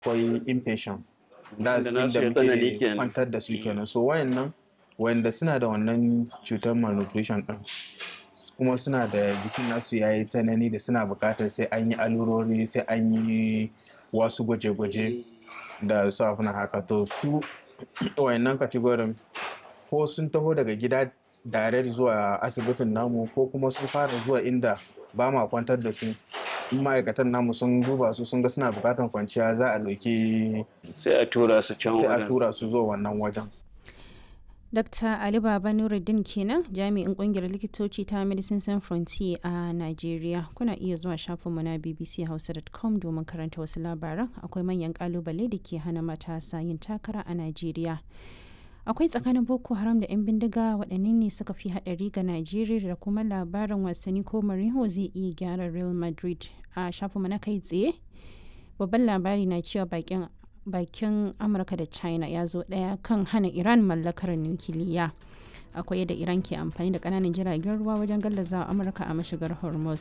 akwai inpatient da Wanda nasu inda ya tsanani muke kenan. kwantar da su kenan so wayannan wayanda suna da wannan cutar malnutrition din kuma suna da jikin nasu ya yi tsanani da suna bukatar sai an yi alurori sai an yi wasu gwaje-gwaje da su afina haka to su wayannan kategorin ko sun taho daga gida direct zuwa asibitin namu ko kuma sun fara zuwa inda ba ma kwantar da su in ma'aikatan namu sun duba su sun ga suna bukatan kwanciya za a ɗauki sai a tura su can sai a wajen tura su zuwa wannan wajen Dr. Ali Baba Nuruddin kenan jami'in kungiyar likitoci ta Medicine Sans Frontier a Najeriya. Kuna iya zuwa shafinmu na bbchausa.com domin karanta wasu labaran akwai manyan kalubale da ke hana matasa yin takara a Najeriya. Akwai tsakanin Boko Haram da 'yan bindiga waɗanne ne suka fi haɗari ga Najeriya da kuma labarin wasanni ko Mourinho zai iya gyara Real Madrid a shafinmu na kai tsaye. Babban labari na cewa bakin bakin amurka da china ya zo daya kan hana iran mallakar nukiliya akwai yadda iran ke amfani da kananan jiragen ruwa wajen gallazawa amurka a mashigar hormuz